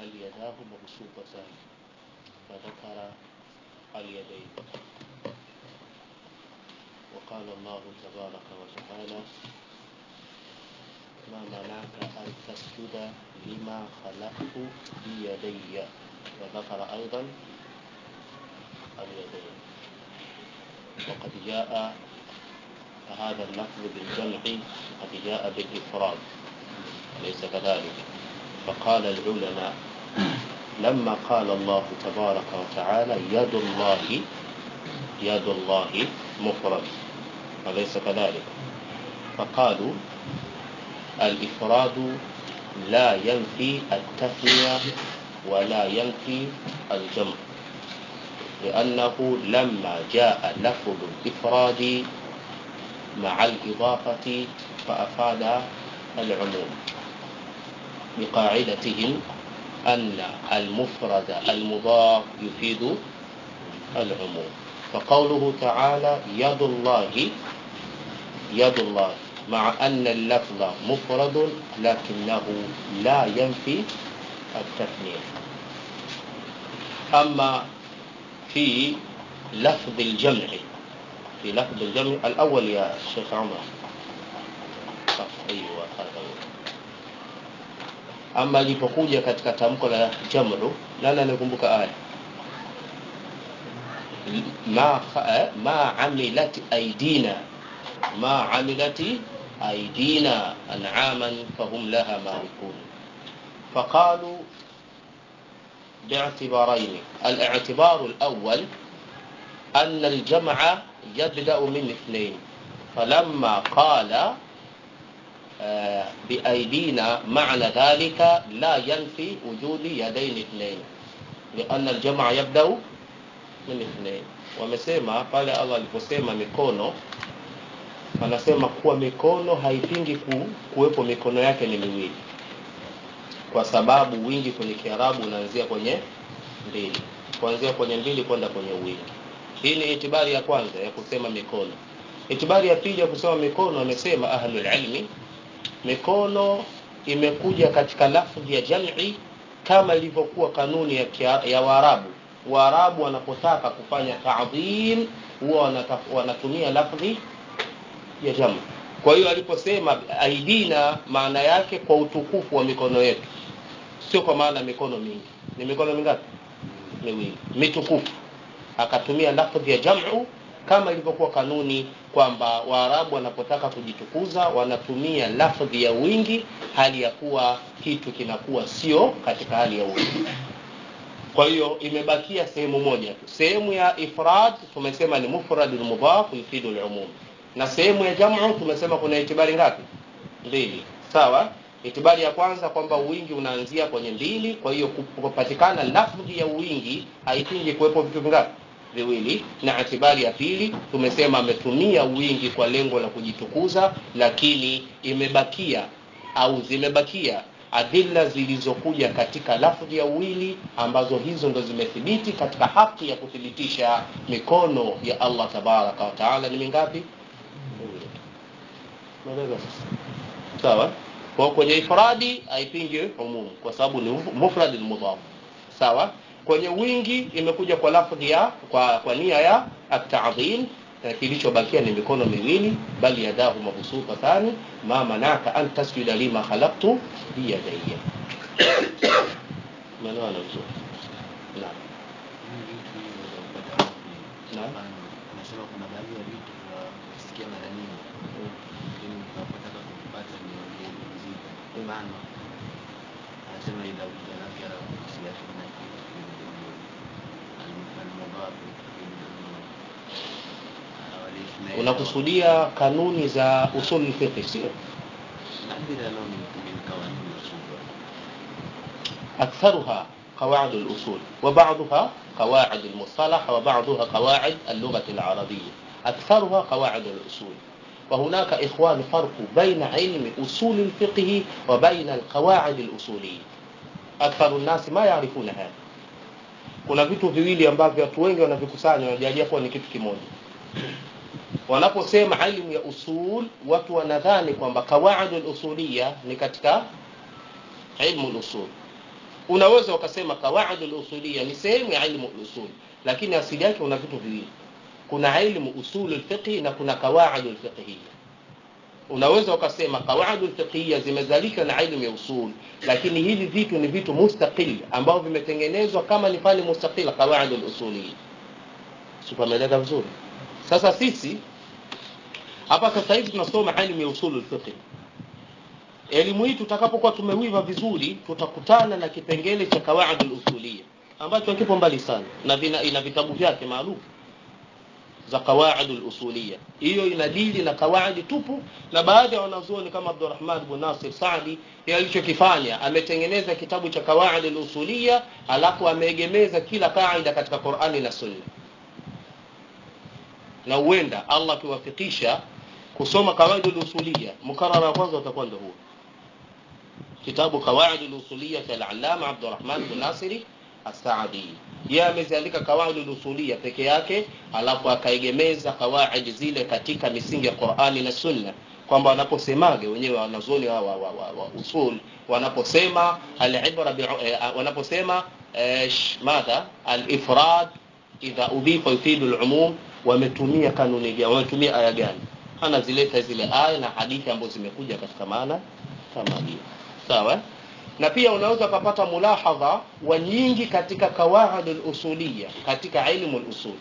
بل يداه مبسوطتان فذكر اليدين وقال الله تبارك وتعالى ما منعك أن تسجد لما خلقت بيدي وذكر أيضا اليدين وقد جاء هذا اللفظ بالجمع قد جاء بالإفراد ليس كذلك فقال العلماء لما قال الله تبارك وتعالى يد الله يد الله مفرد أليس كذلك فقالوا الإفراد لا ينفي التثنية ولا ينفي الجمع لأنه لما جاء لفظ الإفراد مع الإضافة فأفاد العموم بقاعدتهم أن المفرد المضاف يفيد العموم فقوله تعالى يد الله يد الله مع أن اللفظ مفرد لكنه لا ينفي التثنية أما في لفظ الجمع في لفظ الجمع الأول يا شيخ عمر أيوة هذا هو ama ilipokuja katika tamko la jamru nani anakumbuka aya ma, ma amilat aidina ma amilati aidina an'aman fahum laha malikun فقالوا باعتبارين الاعتبار الأول أن الجمع يبدأ من اثنين فلما قال بأيدينا معنى ذلك لا ينفي وجود يدين اثنين لأن الجمع يبدأ من اثنين wamesema pale allah aliposema mikono anasema kuwa mikono haipingi ku, kuwepo mikono yake ni miwili kwa sababu wingi kwenye kiarabu unaanzia kwenye mbili kuanzia kwenye mbili kwenda kwenye wingi hii ni itibari ya kwanza ya kusema mikono itibari ya pili ya kusema mikono amesema ahlulilmi mikono imekuja katika lafdhi ya jam'i kama ilivyokuwa kanuni ya, kia, ya waarabu waarabu wanapotaka kufanya ta'dhim huwa wanatumia lafdhi ya jam'i kwa hiyo aliposema aidina maana yake kwa utukufu wa mikono yetu sio kwa maana mikono mingi ni mikono mingapi miwili mitukufu akatumia lafdhi ya jam'u kama ilivyokuwa kanuni kwamba waarabu wanapotaka kujitukuza wanatumia lafdhi ya wingi hali ya kuwa kitu kinakuwa sio katika hali ya wingi kwa hiyo imebakia sehemu moja tu sehemu ya ifrad tumesema ni mufrad mudhaf yufidu lumum na sehemu ya jamu tumesema kuna itibari ngapi mbili sawa itibari ya kwanza kwamba uwingi unaanzia kwenye mbili kwa hiyo kupatikana lafdhi ya uwingi haipingi kuwepo vitu vingapi viwili na itibari ya pili tumesema ametumia wingi kwa lengo la kujitukuza lakini imebakia au zimebakia adilla zilizokuja katika lafdhi ya uwili ambazo hizo ndo zimethibiti katika haki ya kuthibitisha mikono ya allah tabaraka wataala ni mingapi sawa kwa kwenye ifradi haipingi umumu kwa sababu ni mufrad mudhaf sawa kwenye wingi imekuja kwa lafdhi ya kwa, kwa nia ya at-ta'dhim kilichobakia ni mikono miwili bali yadahu mabsutatani ma manaka an tasjuda lima khalaqtu biyadayya maneno vizuri naam naam Nasema kuna baadhi ya vitu tunasikia mara nyingi, lakini tunapotaka kuvipata ni ugeni mzito. Mfano, anasema idha ujanakara kuhusiana na kitu almudhafu unakusudia kanuni za usul fiqh sio نعبر له من من قوانين الأصول أكثرها قواعد الأصول وبعضها قواعد المصطلح وبعضها قواعد اللغة العربية أكثرها قواعد الأصول وهناك إخوان فرق بين علم أصول الفقه وبين القواعد الأصولية أكثر الناس ما يعرفون هذا kuna vitu viwili ambavyo watu wengi wanavikusanya wanajalia kuwa ni kitu kimoja wanaposema ilmu ya usul watu wanadhani kwamba qawaidul usuliya ni katika ilmu usul unaweza ukasema kawaidi lusulia ni sehemu ya ilmu lusul lakini asili yake una vitu viwili kuna ilmu usul lfiqhi na kuna kawaid lfiqhiya unaweza ukasema kawaid lfiqhiya zimezalishwa na ilmu ya usul lakini hivi vitu ni vitu mustaqil ambavyo vimetengenezwa kama ni fani mustaqila kawaid lusulia sipameleka vizuri sasa sisi hapa sasa hivi tunasoma ilmu ya usul lfiqhi elimu hii tutakapokuwa tumewiva vizuri tutakutana na kipengele cha kawaid lusulia ambacho hakipo mbali sana na vina, ina vitabu vyake maalum za qawaid lusulia hiyo inadili na kawaidi tupu na baadhi ya wanazuoni kama abdurahman bn nasir sadi alichokifanya ametengeneza kitabu cha kawaid lusulia alafu ameegemeza kila kaida katika qurani na sunna na huenda allah akiwafikisha kusoma kawaid lusulia mukarara wa kwanza utakuwa ndo huo kitabu qawaid lusulia cha alalama abdurahman bn nasiri asadi yeye ameziandika kawaid lusulia peke yake alafu akaegemeza kawaid zile katika misingi ya qurani na sunna kwamba wanaposemaga wenyewe wanazuoni wa, wa, wa, wa, wa usul wanaposema alibra eh, wanaposema eh, madha alifrad idha udhifa yufidu lumum wametumia kanuni gani wametumia aya gani anazileta zile aya na hadithi ambazo zimekuja katika maana kama hiyo sawa na pia unaweza ukapata mulahadha wa nyingi katika qawaid lusulia katika ilmu lusul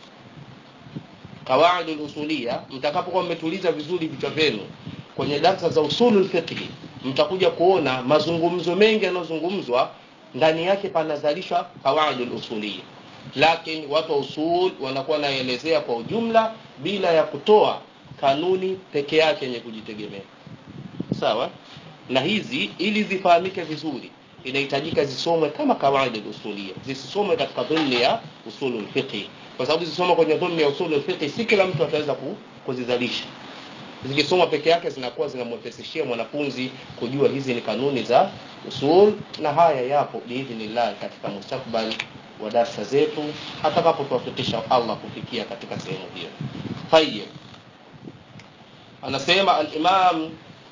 qawaid lusulia mtakapokuwa mmetuliza vizuri vichwa vyenu kwenye darsa za usulu lfiqhi mtakuja kuona mazungumzo mengi yanayozungumzwa ndani yake panazalishwa qawaid lusulia lakini watu wa usul wanakuwa naelezea kwa ujumla bila ya kutoa kanuni peke yake yenye kujitegemea sawa na hizi ili zifahamike vizuri inahitajika zisomwe kama kawaida usulia zisisomwe katika dhulni ya usulu lfiqhi kwa sababu zisomwa kwenye dhulni ya usulu lfiqhi si kila mtu ataweza kuzizalisha zikisomwa peke yake zinakuwa zinamwepesishia mwanafunzi kujua hizi ni kanuni za usul na haya yapo biidhnillah katika mustakbali wa darsa zetu atakapotuwafikisha allah kufikia katika sehemu hiyo tayib anasema alimam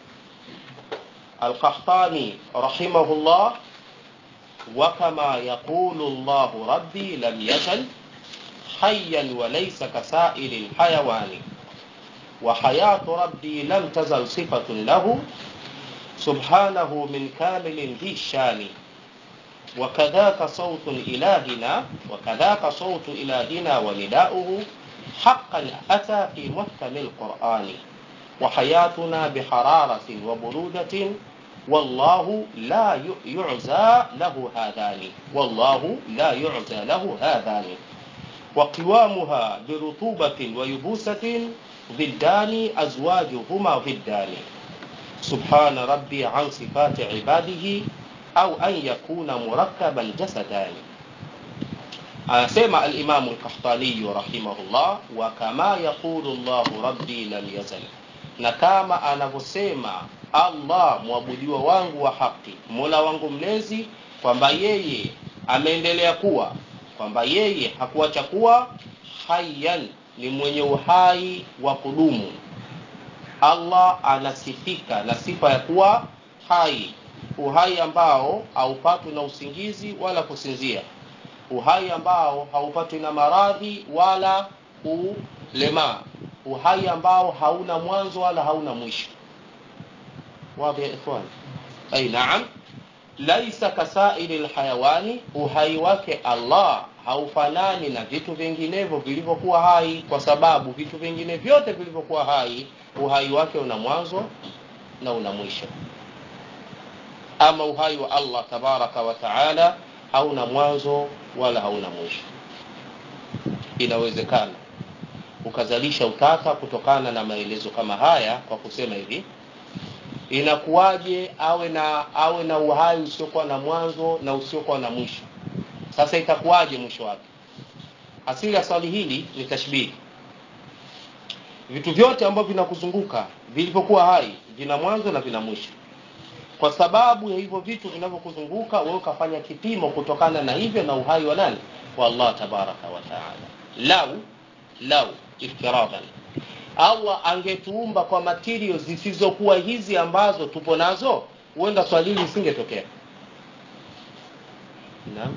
القحطاني رحمه الله وكما يقول الله ربي لم يزل حيا وليس كسائر الحيوان وحياة ربي لم تزل صفة له سبحانه من كامل ذي الشان وكذاك صوت إلهنا وكذاك صوت إلهنا ونداؤه حقا أتى في محكم القرآن وحياتنا بحرارة وبرودة والله لا يعزى له هذان والله لا يعزى له هذان وقوامها برطوبة ويبوسة ضدان أزواجهما ضدان سبحان ربي عن صفات عباده أو أن يكون مركبا جسدان أسمع الإمام القحطاني رحمه الله وكما يقول الله ربي لم يزل na kama anavyosema allah mwabudiwa wangu wa haki mola wangu mlezi kwamba yeye ameendelea kuwa kwamba yeye hakuacha kuwa hayan ni mwenye uhai wa kudumu allah anasifika na sifa ya kuwa hai uhai ambao haupatwi na usingizi wala kusinzia uhai ambao haupatwi na maradhi wala kulemaa uhai ambao hauna mwanzo wala hauna mwisho wazi ya ikhwan ai naam laisa kasairi lhayawani uhai wake allah haufanani na vitu vinginevyo vilivyokuwa hai kwa sababu vitu vingine vyote vilivyokuwa hai uhai wake una mwanzo na una mwisho ama uhai wa allah tabaraka wa taala hauna mwanzo wala hauna mwisho inawezekana ukazalisha utata kutokana na maelezo kama haya kwa kusema hivi inakuwaje awe na awe na uhai usiokuwa na mwanzo na usiokuwa na mwisho sasa itakuwaje mwisho wake asili ya swali hili ni tashbihi vitu vyote ambavyo vinakuzunguka vilivyokuwa hai vina mwanzo na vina mwisho kwa sababu ya hivyo vitu vinavyokuzunguka wewe ukafanya kipimo kutokana na hivyo na uhai wa nani wa allah tabaraka wa taala lau lau iftiradan allah angetuumba kwa material zisizokuwa hizi ambazo tupo nazo huenda swali hili lisingetokea naam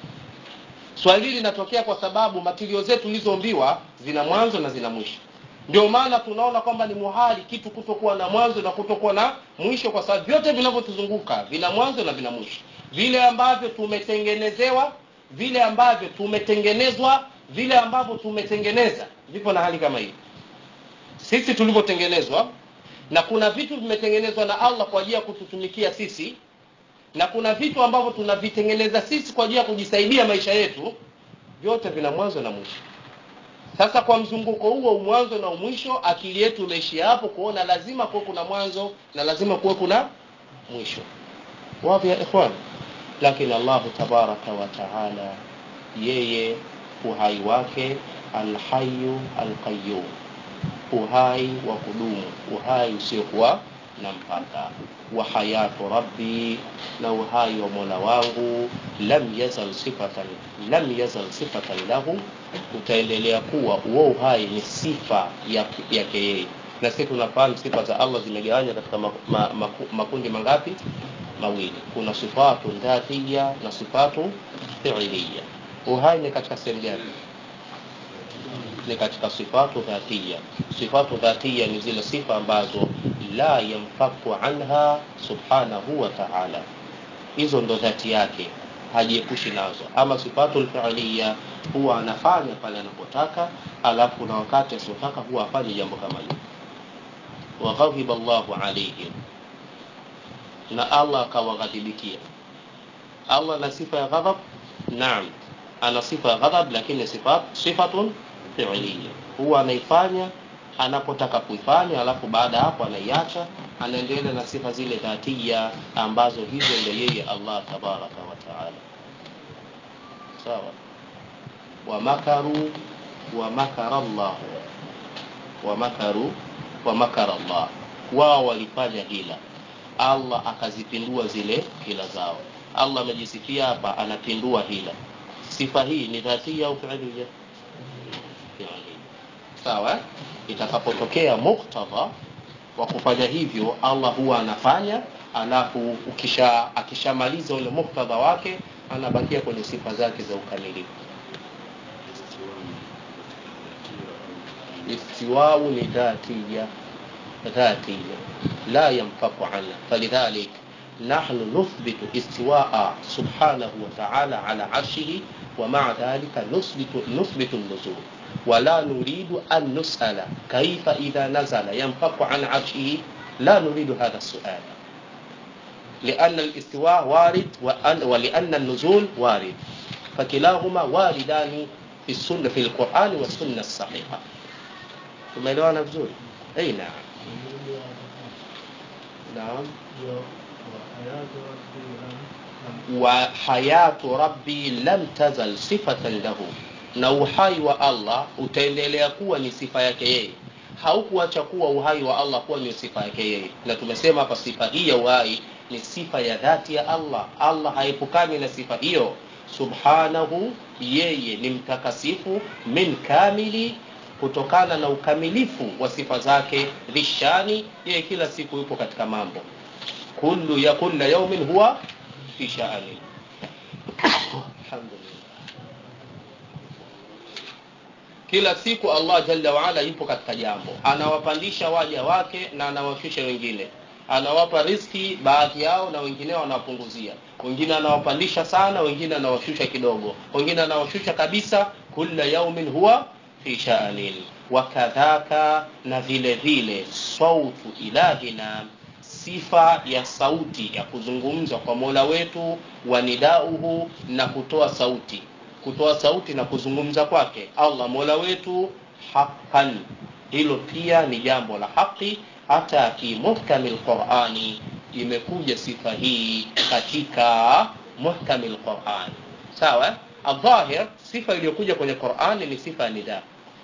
swali hili linatokea kwa sababu matilio zetu tulizoombiwa zina mwanzo na zina mwisho ndio maana tunaona kwamba ni muhali kitu kutokuwa na mwanzo na kutokuwa na mwisho kwa sababu vyote vinavyotuzunguka vina mwanzo na vina mwisho vile ambavyo tumetengenezewa vile ambavyo tumetengenezwa vile ambavyo tumetengeneza vipo na hali kama hii sisi tulivyotengenezwa na kuna vitu vimetengenezwa na allah kwa ajili ya kututumikia sisi na kuna vitu ambavyo tunavitengeneza sisi kwa ajili ya kujisaidia maisha yetu vyote vina mwanzo na mwisho sasa kwa mzunguko huo mwanzo na mwisho akili yetu imeishia hapo kuona lazima kuwe kuna mwanzo na lazima kuwe kuna mwisho wapi ya ikhwan lakini allahu tabaraka wa taala yeye uhai wake alhayu alqayum uhai wa kudumu uhai usiokuwa na mpaka wa hayatu rabbi na uhai wa mola wangu lam yazal sifatan lam yazal sifatan lahu utaendelea kuwa huo uhai ni sifa yake ya yeye na sisi tunafahamu sifa za allah zimegawanywa katika ma, ma, ma, makundi mangapi mawili kuna sifatu dhatiya na sifatu fiiliya uhai ni katika sehemu gani ni katika sifatu dhatiya sifatu dhatiya ni zile sifa ambazo la yanfaku anha subhanahu wa ta'ala hizo ndo dhati yake hajiepushi nazo ama sifatu lfiiliya huwa anafanya pale anapotaka alafu na wakati asiotaka huwa afanye jambo kama hilo waghadhiba llahu alaihim na allah akawaghadhibikia allah na sifa ya ghadhab naam ana sifa ya ghadhab lakini sifat, sifatun fiiliya huwa anaifanya anapotaka kuifanya alafu baada ya hapo anaiacha anaendelea na sifa zile dhatia ambazo hizo ndo yeye allah tabaraka wa taala sawa wamakaru wamakara llahu wamakaru wamakara llah wao walifanya hila allah akazipindua zile hila zao allah amejisifia hapa anapindua hila sifa hii ni dhatia au fiilia fiilia sawa itakapotokea muktadha wa kufanya hivyo allah huwa anafanya alafu ukisha akishamaliza ule muktadha wake anabakia kwenye sifa zake za ukamilifu istiwau ni dhatiya dhatiya la yanfaku anha falidhalik نحن نثبت استواء سبحانه وتعالى على عرشه ومع ذلك نثبت نثبت النزول ولا نريد أن نسأل كيف إذا نزل ينفق عن عرشه لا نريد هذا السؤال لأن الاستواء وارد وأن ولأن النزول وارد فكلاهما واردان في السنة في القرآن والسنة الصحيحة tumeelewana vizuri ei naam naam wa hayatu rabbi lam tazal sifatan lahu na uhai wa allah utaendelea kuwa ni sifa yake yeye haukuacha kuwa uhai wa allah kuwa ni sifa yake yeye na tumesema hapa sifa hii ya uhai ni sifa ya dhati ya allah allah haepukani na sifa hiyo subhanahu yeye ni mtakasifu min kamili kutokana na ukamilifu wa sifa zake dhishani yeye kila siku yupo katika mambo kullu ya kulla yaumin huwa fi sha'ani alhamdulillah kila siku allah jalla waala yupo katika jambo anawapandisha waja wake na anawashusha wengine anawapa riski baadhi yao na wengine anawapunguzia wengine anawapandisha sana wengine anawashusha kidogo wengine anawashusha kabisa kulla yaumin huwa fi sha'anin wakadhaka na vile vile sautu ilahina sifa ya sauti ya kuzungumza kwa mola wetu wa nidauhu na kutoa sauti kutoa sauti na kuzungumza kwake allah mola wetu haqan hilo pia ni jambo la haki hata fi muhkami lqurani imekuja sifa hii katika muhkami lqurani sawa aldhahir sifa iliyokuja kwenye qurani ni sifa ya nidaa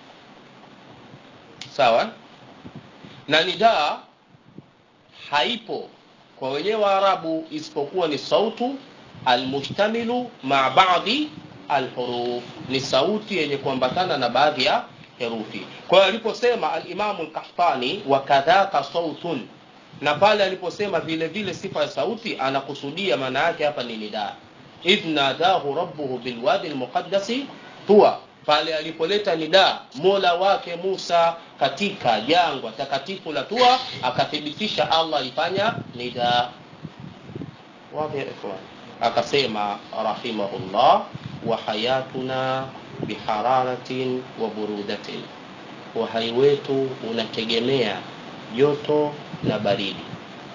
sawa na nidaa haipo kwa wenyewe waarabu isipokuwa ni sautu almushtamilu maa badi alhuruf ni sauti yenye kuambatana na baadhi ya herufi kwa hiyo aliposema alimamu lkahtani wakadhaka sautun na pale aliposema vile vile sifa ya sauti anakusudia maana yake hapa ni nidaa idh nadahu rabbuhu bilwadi lmuqaddasi tuwa pale alipoleta nida mola wake musa katika jangwa takatifu la tua akathibitisha allah alifanya nida wapi ya ikhwan akasema rahimahullah wa hayatuna bihararatin wa burudatin uhai wetu unategemea joto na baridi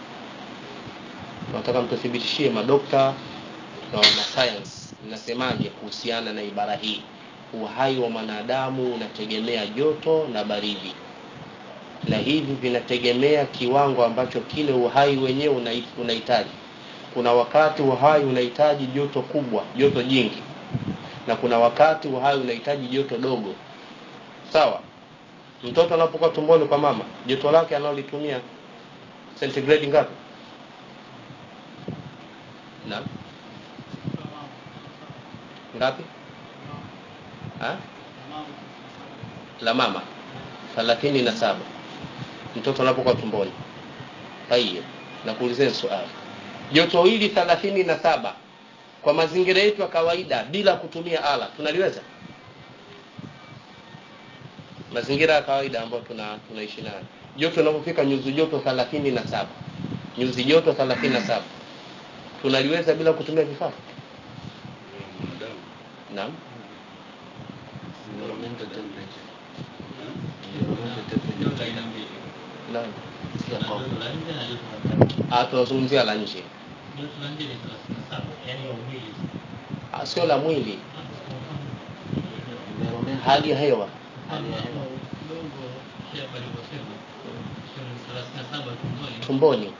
nataka mtuthibitishie madokta na wanasayansi mnasemaje kuhusiana na ibara hii uhai wa mwanadamu unategemea joto na baridi na hivi vinategemea kiwango ambacho kile uhai wenyewe unai- unahitaji kuna wakati uhai unahitaji joto kubwa joto jingi na kuna wakati uhai unahitaji joto dogo sawa mtoto anapokuwa tumboni kwa mama joto lake analolitumia centigrade ngapi naam ngapi ha? la mama thelathini na saba mtoto anapokuwa tumboni tayeb nakuulizeni swali joto hili thelathini na saba kwa mazingira yetu ya kawaida bila kutumia ala tunaliweza mazingira ya kawaida ambayo tuna tunaishi nayo joto inapofika nyuzi joto thelathini na saba nyuzi joto thelathini na saba tunaliweza bila kutumia vifaa mwanadamu naam environmental temperature environmental temperature naam si ya kwako Ah, tunazungumzia la nje Ah, sio la mwili environmental hali ya hewa hali ya hewa tumboni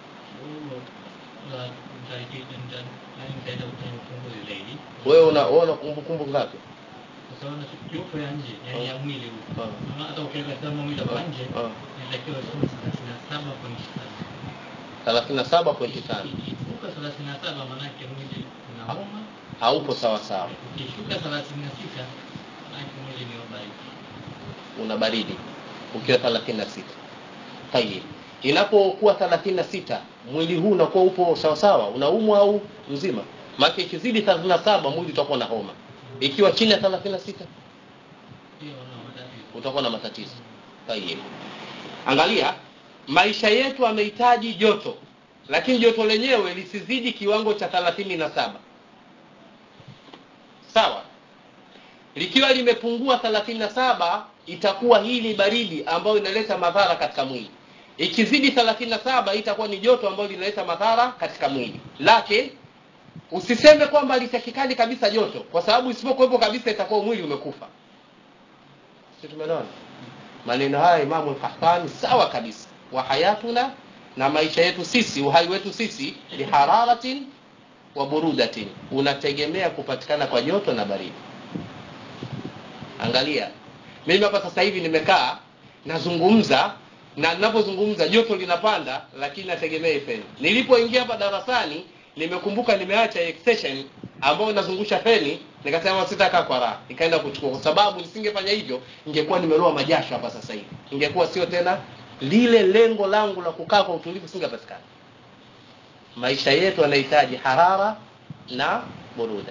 wewe una wewe una kumbukumbu ngapi joto ya nje yani ya mwili huu Ah. Ama hata ukiweka thermometer kwa nje Ah. inatakiwa isome thelathini na saba point tano thelathini na saba pointi tano Ukishuka thelathini na saba manake mwili unauma, haupo sawa sawa ukishuka thelathini na sita manake mwili ni wabaridi. una baridi ukiwa thelathini na sita tayib inapokuwa thelathini na sita mwili huu unakuwa upo sawasawa unaumwa au mzima maake ikizidi thelathini na saba mwili utakuwa na homa ikiwa chini ya thelathini na sita Hiyo wana matatizo. utakuwa na matatizo tayib angalia maisha yetu amehitaji joto lakini joto lenyewe lisizidi kiwango cha thelathini na saba sawa likiwa limepungua thelathini na saba itakuwa hii ni baridi ambayo inaleta madhara katika mwili ikizidi thelathini na saba itakuwa ni joto ambayo linaleta madhara katika mwili lakini usiseme kwamba litakikani kabisa joto kwa sababu isipokuwepo kabisa itakuwa mwili umekufa si tumeelewana maneno haya imamu lkahtani sawa kabisa wa hayatuna na maisha yetu sisi uhai wetu sisi bihararatin wa burudatin unategemea kupatikana kwa joto na baridi angalia mimi hapa sasa hivi nimekaa nazungumza na ninapozungumza joto linapanda lakini nategemea feni nilipoingia hapa darasani nimekumbuka nimeacha extension ambayo inazungusha feni nikasema sitakaa kwa raha nikaenda kuchukua kwa sababu nisingefanya hivyo ningekuwa nimeloa majasho hapa sasa hivi ingekuwa sio tena lile lengo langu la kukaa kwa utulivu singepatikana maisha yetu yanahitaji harara na buruda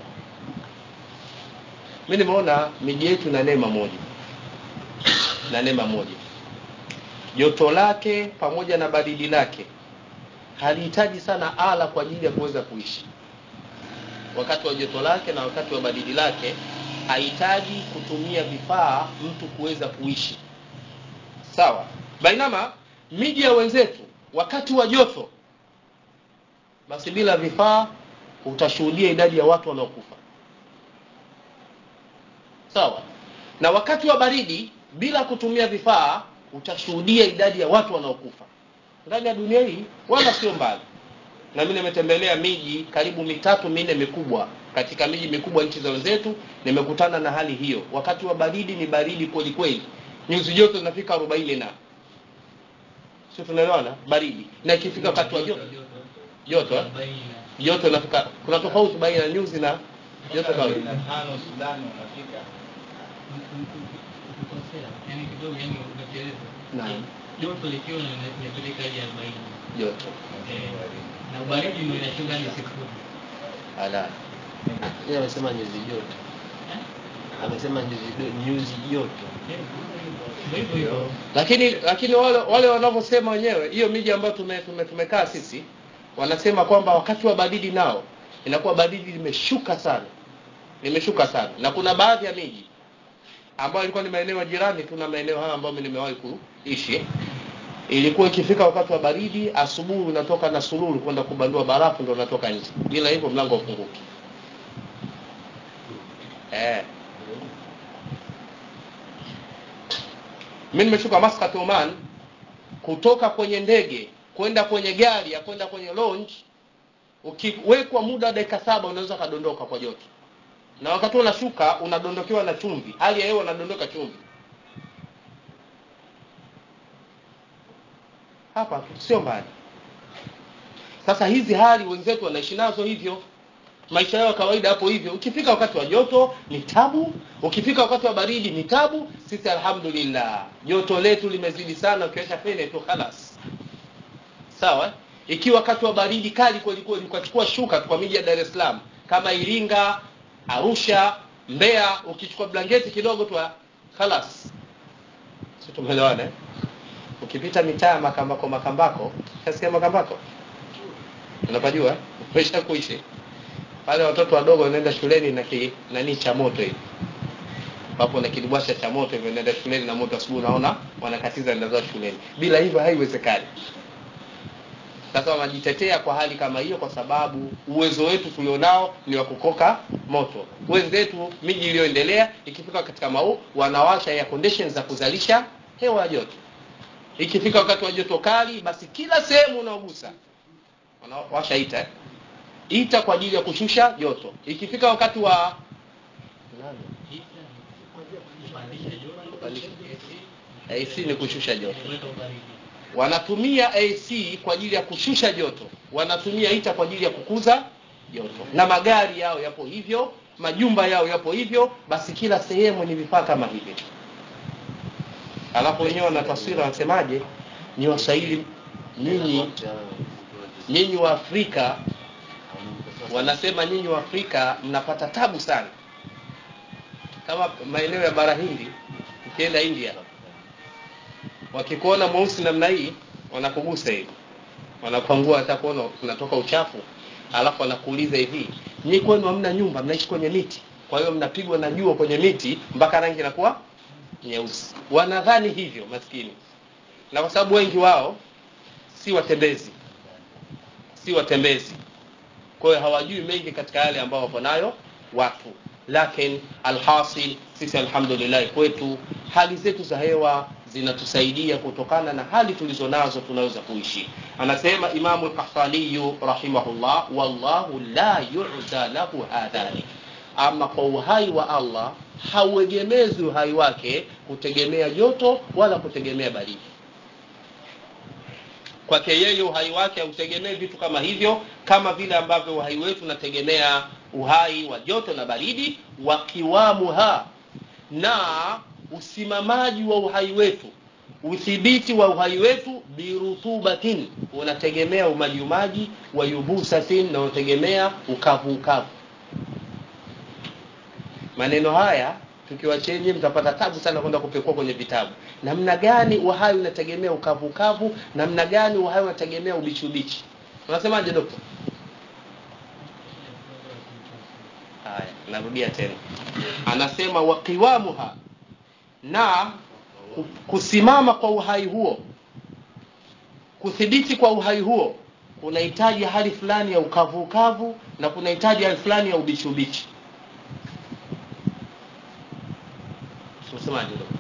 mi nimeona miji yetu na neema moja na neema moja joto lake pamoja na baridi lake halihitaji sana ala kwa ajili ya kuweza kuishi wakati wa joto lake na wakati wa baridi lake hahitaji kutumia vifaa mtu kuweza kuishi sawa bainama miji ya wenzetu wakati wa joto basi bila vifaa utashuhudia idadi ya watu wanaokufa sawa na wakati wa baridi bila kutumia vifaa utashuhudia idadi ya watu wanaokufa ndani ya dunia hii wala sio mbali na mimi nimetembelea miji karibu mitatu minne mikubwa katika miji mikubwa nchi za wenzetu nimekutana na hali hiyo wakati wa baridi ni baridi kweli kweli nyuzi joto zinafika arobaini na sio tunaelewana baridi na ikifika wakati wa joto joto eh? Arobaini na- joto inafika kuna tofauti baina ya nyuzi na joto kawaida tano Sudani unafika ukikosea, yani kidogo yani umechelewa. Naam. Joto likiwa lina- linapeleka hadi arobaini joto Eh, na ubaridi ndio inashuka hadi sifuri. ala Yeye amesema nyuzi joto. Amesema nyuzi do- nyuzi joto. Ndio hivyo hivyo. lakini lakini wale wale wanavyosema wenyewe hiyo miji ambayo tume, tume, tumekaa sisi wanasema kwamba wakati wa baridi nao inakuwa baridi limeshuka sana limeshuka sana na kuna baadhi ya miji ambayo ilikuwa ni maeneo ya jirani tu na maeneo hayo ambayo mimi nimewahi kuishi ilikuwa ikifika wakati wa baridi asubuhi unatoka na sululu kwenda kubandua barafu ndio unatoka nje bila hivyo mlango ufunguki eh mimi nimeshuka Muscat Oman kutoka kwenye ndege kwenda kwenye gari ya kwenda kwenye lounge ukiwekwa muda wa dakika saba unaweza kadondoka kwa joto na wakati unashuka unadondokewa na chumvi hali ya hewa unadondoka chumvi hapa sio mbali sasa hizi hali wenzetu wanaishi nazo hivyo maisha yao ya kawaida hapo hivyo ukifika wakati wa joto ni tabu ukifika wakati wa baridi ni tabu sisi alhamdulillah joto letu limezidi sana ukiweka fene tu khalas sawa ikiwa wakati wa baridi kali kweli kweli ukachukua shuka kwa miji ya Dar es Salaam kama Iringa Arusha Mbeya ukichukua blanketi kidogo tu khalas si tumeelewana eh? ukipita mitaa makambako makambako kasikia makambako unapajua eh? umesha kuishi pale watoto wadogo wanaenda shuleni na ki, nani cha moto hivi papo na kidibwasha cha moto hivyo naenda shuleni na moto asubuhi unaona wanakatiza nenda zao shuleni bila hivyo haiwezekani sasa wanajitetea kwa hali kama hiyo kwa sababu uwezo wetu tulionao ni wa kukoka moto wenzetu miji iliyoendelea ikifika katika mau wanawasha ya conditions za kuzalisha hewa ya joto ikifika wakati wa joto kali basi kila sehemu unaogusa wanawasha ita eh? ita kwa ajili ya kushusha joto ikifika wakati wa AC ni kushusha joto wanatumia AC kwa ajili ya kushusha joto wanatumia ita kwa ajili ya kukuza joto na magari yao yapo hivyo majumba yao yapo hivyo basi kila sehemu ni vifaa kama hivi alafu wenyewe wana taswira wanasemaje ni waswahili nyinyi nyinyi wa Afrika wanasema nyinyi wa Afrika mnapata tabu sana kama maeneo ya bara Hindi ukienda India wakikuona mweusi namna hii wanakugusa hivi wanakwangua hata kuona unatoka uchafu alafu wanakuuliza hivi nyinyi kwenu hamna nyumba mnaishi kwenye miti kwa hiyo mnapigwa na jua kwenye miti mpaka rangi inakuwa nyeusi wanadhani hivyo maskini na kwa sababu wengi wao si watembezi si watembezi kwa hiyo hawajui mengi katika yale ambao wako nayo watu lakini alhasil sisi alhamdulillah kwetu hali zetu za hewa zinatusaidia kutokana na hali tulizo nazo tunaweza kuishi anasema imamu lkahtaniyu rahimahullah wallahu la yuza lahu hadhani ama kwa uhai wa allah hauegemezi uhai wake kutegemea joto wala kutegemea baridi kwake yeye uhai wake hautegemei vitu kama hivyo kama vile ambavyo uhai wetu unategemea uhai wa joto na baridi wa kiwamuha na usimamaji wa uhai wetu udhibiti wa uhai wetu birutubatin unategemea umajiumaji wa yubusatin na unategemea ukavu ukavu maneno haya tukiwachenye mtapata tabu sana kwenda kupekua kwenye vitabu namna gani uhai unategemea ukavu ukavu namna gani uhai unategemea ubichi ubichi unasemaje dokta haya narudia tena anasema waqiwamuha na ku- kusimama kwa uhai huo kuthibiti kwa uhai huo kunahitaji hali fulani ya ukavu ukavu na kunahitaji hali fulani ya ubichi ubichi unasemaje dokta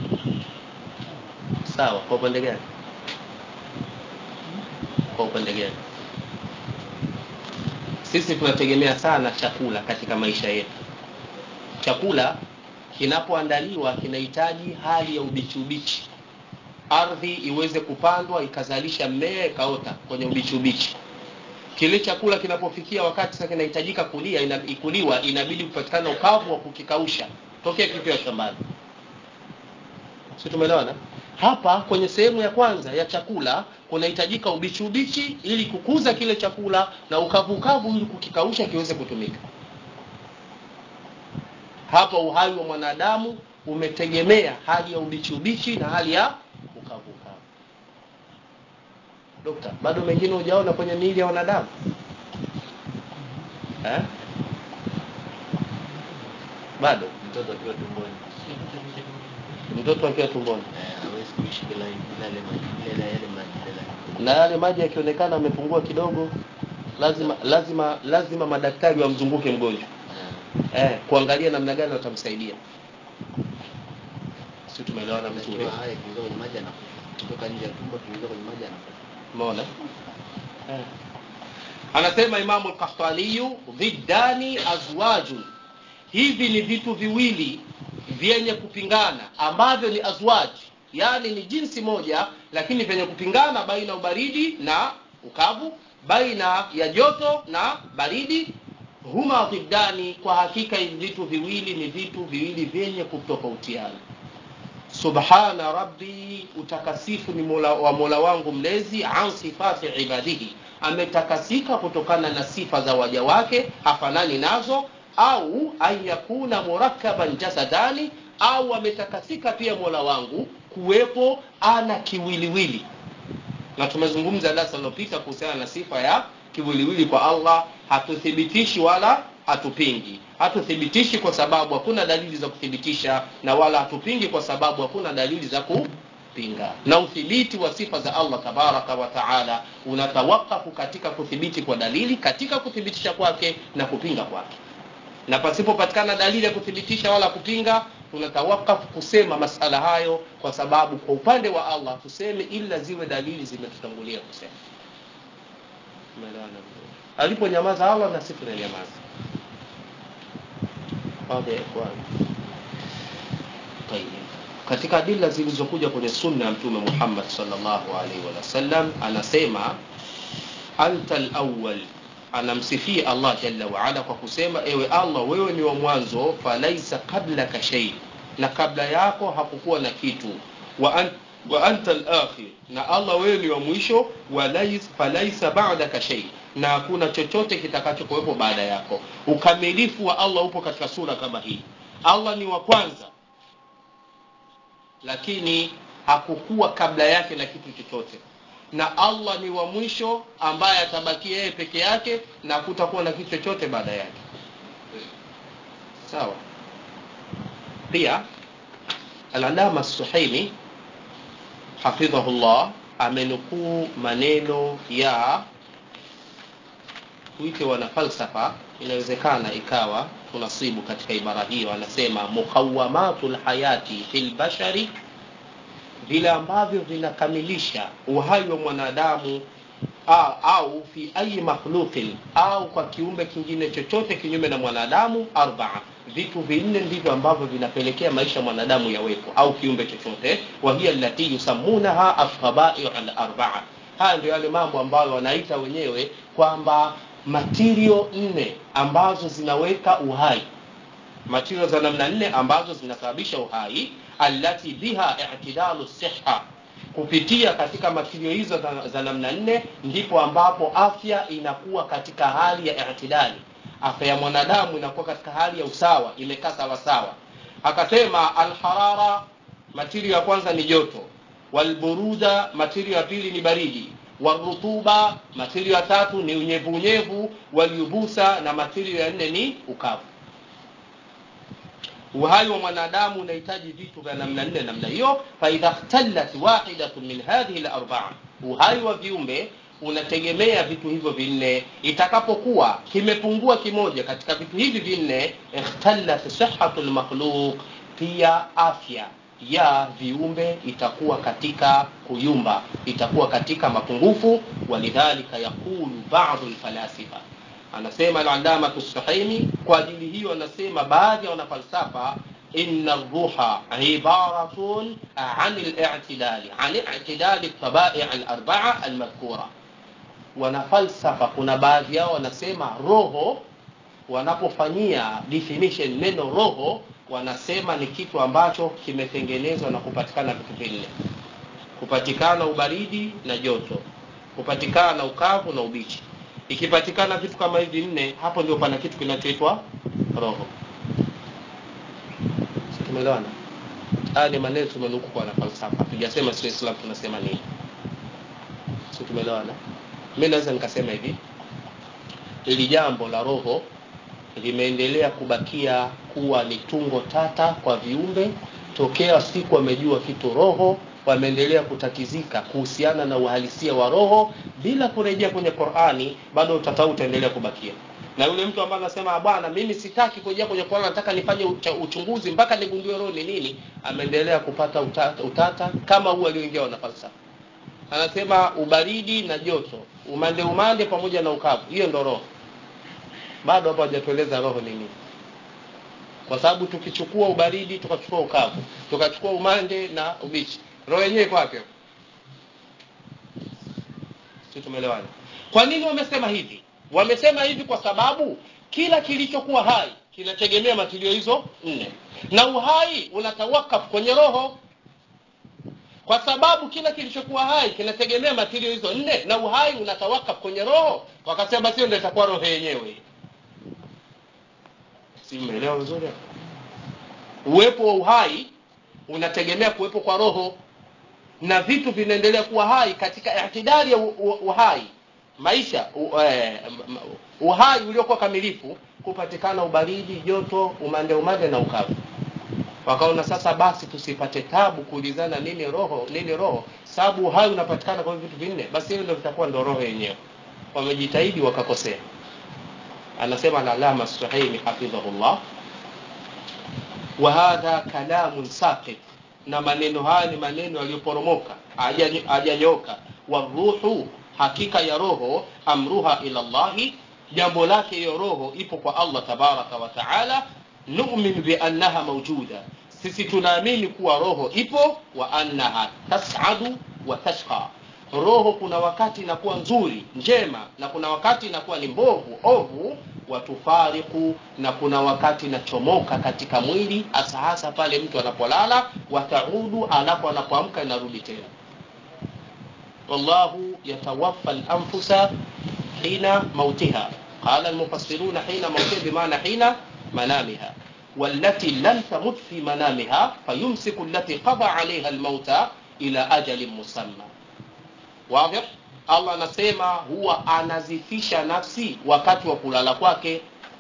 sawa kwa upande gani kwa upande gani sisi tunategemea sana chakula katika maisha yetu chakula kinapoandaliwa kinahitaji hali ya ubichi ubichi ardhi iweze kupandwa ikazalisha mmea ikaota kwenye ubichi ubichi kile chakula kinapofikia wakati sasa kinahitajika kulia ina, ikuliwa inabidi kupatikana ukavu wa kukikausha tokea kikiwa shambani si tumeelewana hapa kwenye sehemu ya kwanza ya chakula kunahitajika ubichi ubichi ili kukuza kile chakula na ukavu ukavu ili kukikausha kiweze kutumika hapa uhai wa mwanadamu umetegemea hali ya ubichi ubichi na hali ya ukavu ukavu dokta bado mengine hujaona kwenye miili ya wanadamu eh? bado mtoto akiwa tumboni mtoto akiwa tumboni eh, hawezi kuishi bila bila yale maji bila yale maji bila na yale maji yakionekana amepungua kidogo lazima lazima lazima madaktari wamzunguke mgonjwa eh, eh, kuangalia namna gani watamsaidia si tumeelewana vizuri akiwa hai kuingia kwenye maji anakufa kutoka nje ya tumbo kuingia kwenye maji anakufa umeona eh. anasema imamu lkahtaniyu dhiddani azwajun hivi ni vitu viwili vyenye kupingana ambavyo ni azwaj yaani ni jinsi moja lakini vyenye kupingana baina ya ubaridi na ukavu baina ya joto na baridi huma dhiddani kwa hakika hivi vitu viwili ni vitu viwili vyenye kutofautiana subhana rabbi utakasifu ni mola, wa mola wangu mlezi an sifati ibadihi ametakasika kutokana na sifa za waja wake hafanani nazo au an yakuna murakkaban jasadani au ametakasika pia mola wangu kuwepo ana kiwiliwili na tumezungumza darasa lilopita kuhusiana na sifa ya kiwiliwili kwa allah hatuthibitishi wala hatupingi hatuthibitishi kwa sababu hakuna dalili za kuthibitisha na wala hatupingi kwa sababu hakuna dalili za kupinga na uthibiti wa sifa za allah tabaraka wa taala unatawakafu katika kuthibiti kwa dalili katika kuthibitisha kwake na kupinga kwake na pasipopatikana dalili ya kuthibitisha wala kupinga tunatawakafu kusema masala hayo kwa sababu kwa upande wa allah tuseme ila ziwe dalili zimetutangulia kusema Umeelewana vizuri? aliponyamaza allah na sisi tunanyamaza Wazi ya ikhwan. Tayyib. katika adila zilizokuja kwenye sunna ya mtume muhammad salllahu alaihi wasallam anasema anta lawal anamsifia allah jalla waala kwa kusema ewe allah wewe ni wa mwanzo falaisa qablaka shei na kabla yako hakukuwa na kitu wa, an, wa anta lakhir na allah wewe ni wa mwisho walais, falaisa badaka shei na hakuna chochote kitakachokuwepo baada yako ukamilifu wa allah upo katika sura kama hii allah ni wa kwanza lakini hakukuwa kabla yake na kitu chochote na allah ni wa mwisho ambaye atabakia yeye peke yake na hakutakuwa na kitu chochote baada yake sawa pia alalama suhaimi hafidhahullah amenukuu maneno ya tuite wana falsafa inawezekana ikawa tunasibu katika ibara hiyo anasema muqawamatu lhayati fi lbashari vile ambavyo vinakamilisha uhai wa mwanadamu au, au fi ayi makhluqin au kwa kiumbe kingine chochote kinyume na mwanadamu arbaa vitu vinne ndivyo ambavyo vinapelekea maisha ya mwanadamu yawepo au kiumbe chochote wahiya lati yusamunaha alkhabaiu alarbaa haya ndio yale mambo ambayo wanaita wenyewe kwamba matirio nne ambazo zinaweka uhai matirio za namna nne ambazo zinasababisha uhai allati biha i'tidalu siha kupitia katika matirio hizo za, za namna nne ndipo ambapo afya inakuwa katika hali ya i'tidali afya ya mwanadamu inakuwa katika hali ya usawa imekaa sawasawa akasema alharara matirio ya kwanza ni joto walburuda matirio ya pili ni baridi warutuba matirio ya tatu ni unyevu unyevu walyubusa na matirio ya nne ni ukavu uhai wa mwanadamu unahitaji vitu vya namna nne namna hiyo faidha khtalat wahidatu min hadhihi larbaa uhai wa viumbe unategemea vitu hivyo vinne itakapokuwa kimepungua kimoja katika vitu hivi vinne ikhtalat sihatu lmakhluq pia afya ya viumbe itakuwa katika kuyumba itakuwa katika mapungufu walidhalika yaqulu badu lfalasifa anasema aladamatu sahimi kwa ajili hiyo anasema baadhi ya wanafalsafa ina ruha ibaratun an litidali an itidali tabai alarbaa almadhkura wanafalsafa kuna baadhi yao wanasema roho wanapofanyia definition neno roho wanasema ni kitu ambacho kimetengenezwa na kupatikana vitu vinne kupatikana ubaridi na joto kupatikana ukavu na ubichi ikipatikana vitu kama hivi nne hapo ndio pana kitu kinachoitwa roho tumeelewana haya ni maneno tumenukuu kwa wanafalsafa tujasema sio islam tunasema nini si tumeelewana mi naweza nikasema hivi ili jambo la roho limeendelea kubakia kuwa ni tungo tata kwa viumbe tokea siku wamejua kitu roho wameendelea kutatizika kuhusiana na uhalisia wa roho bila kurejea kwenye qurani bado utata utaendelea kubakia na yule mtu ambaye anasema bwana mimi sitaki kurejea kwenye qurani nataka nifanye ucha- uchunguzi mpaka nigundue roho ni nini ameendelea kupata utata, utata kama huu alioingia wanafalsafa anasema ubaridi na joto umande umande pamoja na ukavu hiyo ndo roho bado hapo hajatueleza roho ni nini kwa sababu tukichukua ubaridi tukachukua ukavu tukachukua umande na ubichi roho yenyewe iko wapi hapo? si tumeelewana kwa nini wamesema hivi wamesema hivi kwa sababu kila kilichokuwa hai kinategemea matilio hizo nne na uhai unatawakaf kwenye roho kwa sababu kila kilichokuwa hai kinategemea matilio hizo nne na uhai unatawakaf kwenye roho wakasema basi hiyo ndio itakuwa roho yenyewe si mmeelewa vizuri hapo? uwepo wa uhai unategemea kuwepo kwa roho na vitu vinaendelea kuwa hai katika itidari ya u- u- uhai maisha u, eh, m- m- uhai uliokuwa kamilifu kupatikana ubaridi joto umande umande na ukavu wakaona sasa basi tusipate tabu kuulizana nini roho nini roho sababu uhai unapatikana kwa hivi vitu vinne basi hiyo ndio vitakuwa ndo roho yenyewe wamejitahidi wakakosea anasema alalama suhaimi hafidhahullah wa hadha kalamun saqit na maneno haya ni maneno yaliyoporomoka haja- hajanyoka waruhu hakika ya roho amruha ila llahi jambo lake hiyo roho ipo kwa allah tabaraka wa taala numin biannaha maujuda sisi tunaamini kuwa roho ipo wa annaha tasadu wa tashqa roho kuna wakati inakuwa nzuri njema na kuna wakati inakuwa ni mbovu ovu watufariku na kuna wakati inachomoka katika mwili hasa hasa pale mtu anapolala wataudu alafu anapoamka inarudi tena wallahu yatawaffa lanfusa hina mautiha qala almufassiruna hina mautiha bimana hina manamiha والتي لم تمت في منامها فيمسك التي قضى عليها الموت إلى أجل مسمى واضح allah anasema huwa anazifisha nafsi wakati wa kulala kwake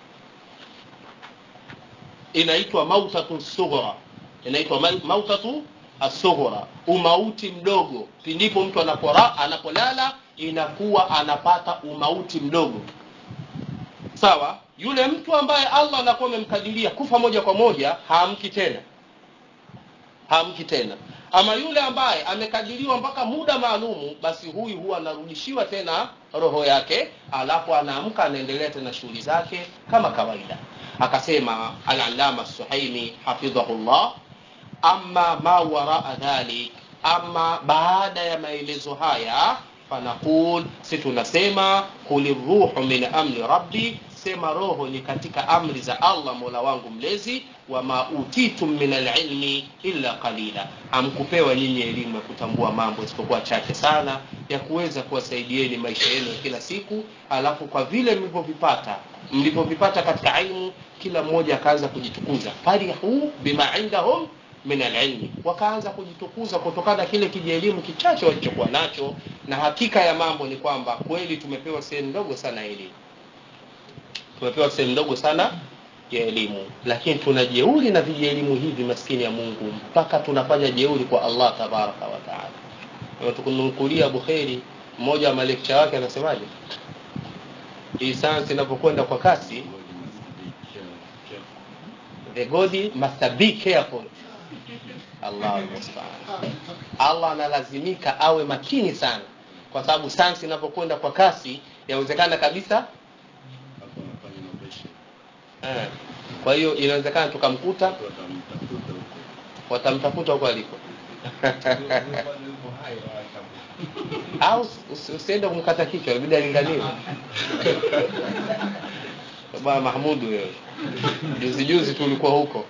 inaitwa mautatu sughra inaitwa ma- mautatu asughra umauti mdogo pindipo mtu anapora, anapolala inakuwa anapata umauti mdogo sawa yule mtu ambaye allah anakuwa amemkadiria kufa moja kwa moja haamki tena haamki tena ama yule ambaye amekadiriwa mpaka muda maalumu basi huyu huwa anarudishiwa tena roho yake alafu anaamka anaendelea tena shughuli zake kama kawaida akasema alalama suhaimi hafidhahullah ama ma waraa dhalik ama baada ya maelezo haya fanaqul si tunasema kuli ruhu min amri rabbi sema roho ni katika amri za allah mola wangu mlezi wama utitum min alilmi illa qalila hamkupewa nyinyi elimu ya kutambua mambo isipokuwa chache sana ya kuweza kuwasaidieni maisha yenu ya kila siku alafu kwa vile mlivyovipata mlivyovipata katika ilmu kila mmoja akaanza kujitukuza farihu bima indahum min alilmi wakaanza kujitukuza kutokana na kile kijielimu kichache walichokuwa nacho na hakika ya mambo ni kwamba kweli tumepewa sehemu ndogo sana ya elimu tumepewa sehemu ndogo sana ya elimu lakini tuna jeuri na vijielimu hivi maskini ya mungu mpaka tunafanya jeuri kwa allah tabaraka wa taala tukunukulia bukheri mmoja wa malekcha wake anasemaje hii sayansi inapokwenda kwa kasi the god must be careful allah almustaan allah analazimika awe makini sana kwa sababu sayansi inapokwenda kwa kasi yawezekana kabisa hapo anafanya innovation eh, kwa hiyo inawezekana tukamkuta watu watamtafuta huko watamtafuta huko alipo au usi- usiende kumkata kichwa inabidi alinganiwe bwana mahmudu wewe juzi juzi tulikuwa huko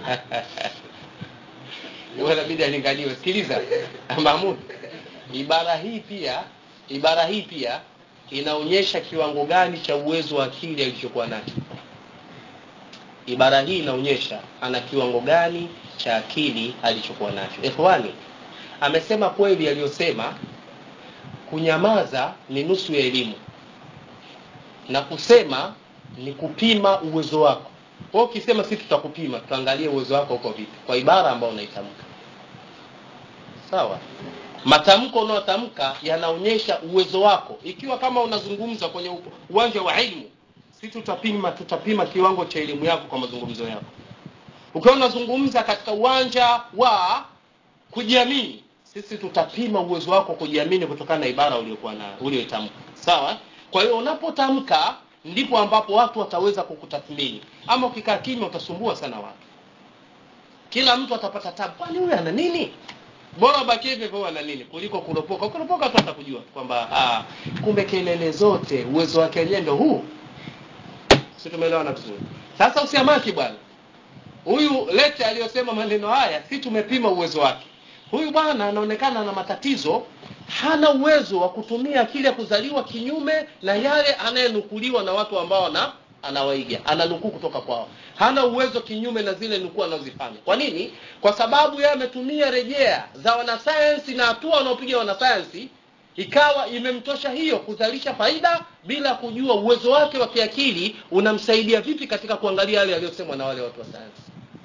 Wewe inabidi alinganiwe sikiliza mahmud ibara hii pia ibara hii pia inaonyesha kiwango gani cha uwezo wa akili alichokuwa nacho ibara hii inaonyesha ana kiwango gani cha akili alichokuwa nacho ikhwani amesema kweli aliyosema kunyamaza ni nusu ya elimu na kusema ni kupima uwezo wako kwa ukisema si tutakupima tutaangalia uwezo wako uko vipi kwa ibara ambayo unaitamka sawa matamko unayotamka yanaonyesha uwezo wako ikiwa kama unazungumza kwenye u- uwanja wa elimu si tutapima tutapima kiwango cha elimu yako kwa mazungumzo yako ukiwa unazungumza katika uwanja wa kujiamini sisi tutapima uwezo wako kujiamini kutokana na ibara uliokuwa na ulioitamka sawa kwa hiyo unapotamka ndipo ambapo watu wataweza kukutathmini ama ukikaa kimya utasumbua sana watu kila mtu atapata tabu kwani huyu ana nini bora ubakie hivyo hivyo ana nini kuliko kuropoka kuropoka tu atakujua kwamba ah, kumbe kelele zote uwezo wake wenyewe ndo huu si tumeelewana vizuri sasa usiamaki bwana huyu lete aliyosema maneno haya si tumepima uwezo wake huyu bwana anaonekana na matatizo hana uwezo wa kutumia akili ya kuzaliwa kinyume na yale anayenukuliwa na watu ambao ana anawaiga ananukuu kutoka kwao hana uwezo kinyume na zile nukuu anazozifanya kwa nini kwa sababu yeye ametumia rejea za wanasayansi na hatua wanaopiga wanasayansi ikawa imemtosha hiyo kuzalisha faida bila kujua uwezo wake wa kiakili unamsaidia vipi katika kuangalia yale yaliyosemwa na wale watu wa sayansi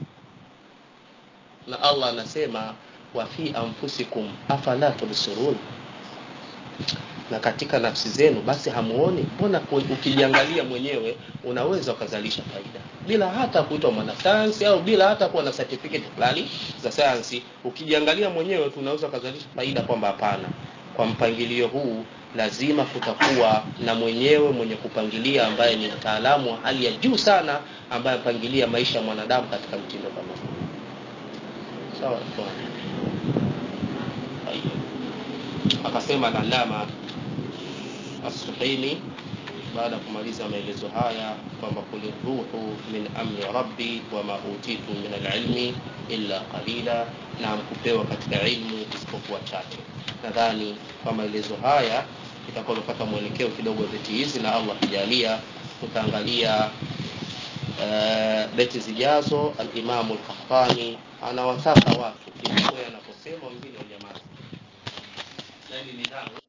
na allah anasema wa fi anfusikum afala tubsirun na katika nafsi zenu basi hamuoni mbona ku- ukijiangalia mwenyewe unaweza ukazalisha faida bila hata kuitwa mwanasayansi au bila hata kuwa na certificate fulani za sayansi ukijiangalia mwenyewe tu unaweza ukazalisha faida kwamba hapana kwa mpangilio huu lazima kutakuwa na mwenyewe mwenye kupangilia ambaye ni mtaalamu wa hali ya juu sana ambaye apangilia maisha ya mwanadamu katika mtindo kama huu sawa ikhwan? Tayeb. akasema lalama assuhaimi baada ya kumaliza maelezo haya kwamba kul ruhu min amri rabbi wama utitu min alilmi illa qalila na kupewa katika ilmu isipokuwa chache nadhani kwa maelezo haya itakuwa umepata mwelekeo kidogo wa beti hizi na allah kijalia tutaangalia uh, beti zijazo alimamu lkahtani anawataka watu ilikuwa yanaposema wengine wanyamazi na hili nidhamu